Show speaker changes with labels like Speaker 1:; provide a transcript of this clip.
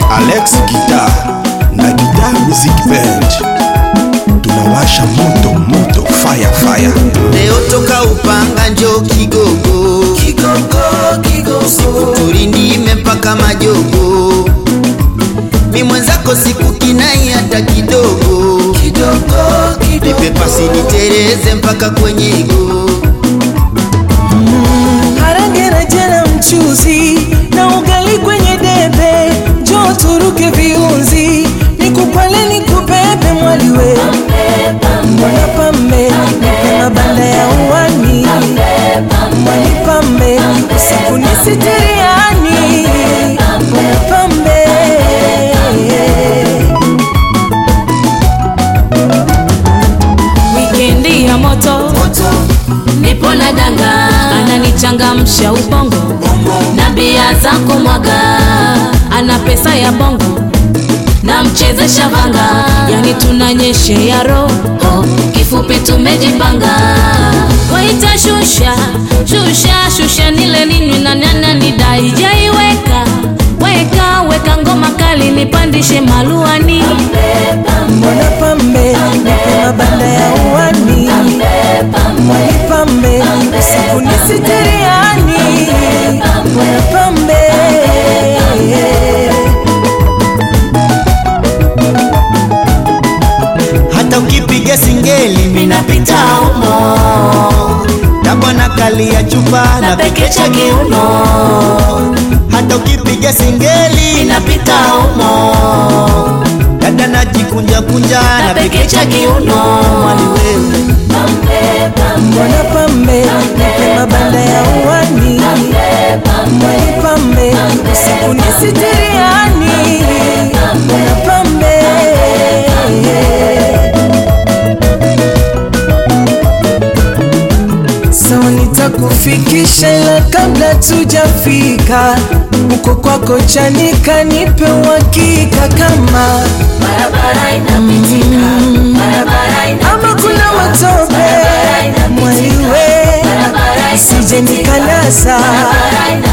Speaker 1: Alex Guitar na Guitar Music Band tunawasha moto moto fire fire.
Speaker 2: Leo toka Upanga njo Kigogo, Kigogo, Kigogo, tulindime mpaka Majogo. Mi mwenzako siku kinai hata kidogo, kidogo, kidogo. Nipe pasi nitereze mpaka kwenye igo.
Speaker 3: Harage na jana mchuzi na ugali kwenye debe, njoo turuke viunzi, nikupale nikubebe mwaliwe, mbona pambe nipe mabanda ya uwani, mwani pambe usiku nisitiriani, mbona pambe
Speaker 4: wikendi ya moto nipo na danga ananichangamsha ubongo na bia za kumwaga ana pesa ya bongo na mchezesha vanga yani tunanyeshe ya roho kifupi tumejipanga waita shusha shusha shusha nile ninywi na nana nidai jaiweka weka weka ngoma kali nipandishe maluani
Speaker 3: mbona pambe nipe mabanda ya uwani, mwani pambe usiku nisitiriani, mbona pambe
Speaker 2: hata ukipiga singeli minapita umo tabona kali ya chupa na pekecha kiuno hata ukipiga singeli
Speaker 4: inapita umo
Speaker 2: dada najikunja kunja na pekecha kiuno mwali wewe
Speaker 3: mbona pambe nipe mabanda ya uwani, mwani pambe usiku nisitiriani, mbona pambe sawa nitakufikisha ila kabla tujafika uko kwako chanika nipe uhakika kama
Speaker 4: barabara inapitika barabara
Speaker 3: ama kuna matope mwaliwe sije nikanasa